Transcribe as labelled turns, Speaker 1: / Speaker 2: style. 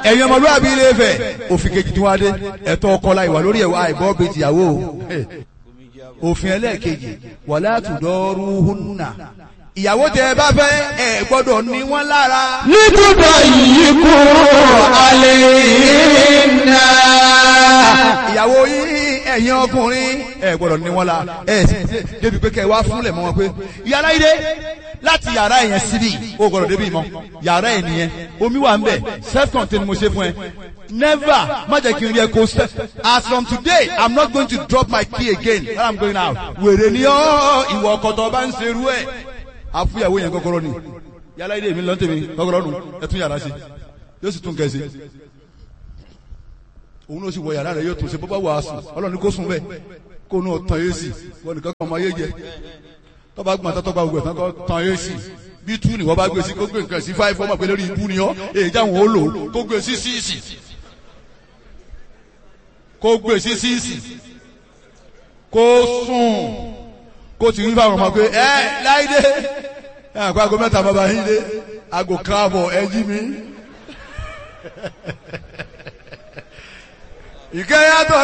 Speaker 1: ẹ̀yin ọmọlúwàbí ilé Ifẹ̀ òfin kejì tí wọ́n á dé ẹ̀tọ́ ọkọ la ìwà lórí ẹ̀wà àìbọ́ bíi tìyàwó o òfin ẹlẹ́ẹ̀kejì wala tudaruhunna ìyàwó tẹ ẹ bá fẹ́ ẹ gbọ́dọ̀ ní wọ́n lára.
Speaker 2: Nítúbọ̀ yìí kú alẹ́ iná.
Speaker 1: ìyàwó yín ẹ̀yin ọkùnrin ẹ gbọ́dọ̀ ní wọ́n la ẹ sì débi pé kẹ́ ẹ wá fúnlẹ̀ mọ́ wọn pé yàrá ilé láti yàrá yẹn síbi o gbọ́dọ̀ débi mọ́ yàrá yẹn nìyẹn omi wà ń bẹ̀ self contained mo ṣe fún ẹ never má jẹ́ kí n rí ẹ kó sẹ́ as from today i'm not going to drop my key again when i'm going out wèrè ni ọ́ ìwọ ọkọ̀tọ̀ bá ń ṣerú ẹ̀ àfúyàwó yẹn kọ́kọ́rọ́ ni yàrá ilé mi lọ́ntẹ̀mí kọ́kọ́rọ́ nù ẹ tún yàrá sí yóò sì tún kẹ́ sí òun ló sì wọ yàrá rẹ yóò tún ṣe bó bá wà á sùn ọlọ́run ní kó sùn bẹ́ẹ̀ kó nù tán yé sí wọn nìkan kan ọmọ ayé jẹ tọ́ba gbọ́n tó tọ́ba gbọ́n tán kọ́ tán yé sí bí tú ni wọ́n bá gbé sí kó gbé nǹkan sí fáìfọ́ ọmọ pé lórí ibú ni ọ́ èyí jáwọn ó lò ó kó gbé sí síìsì kó gbé sí síìsì kó sùn kó ti rí fáwọn ọmọ pé ẹ láìdé ẹ àpá aago mẹ́ta bàbá yín dé aago káàbọ̀ ẹ jí mi ìkẹyàtọ̀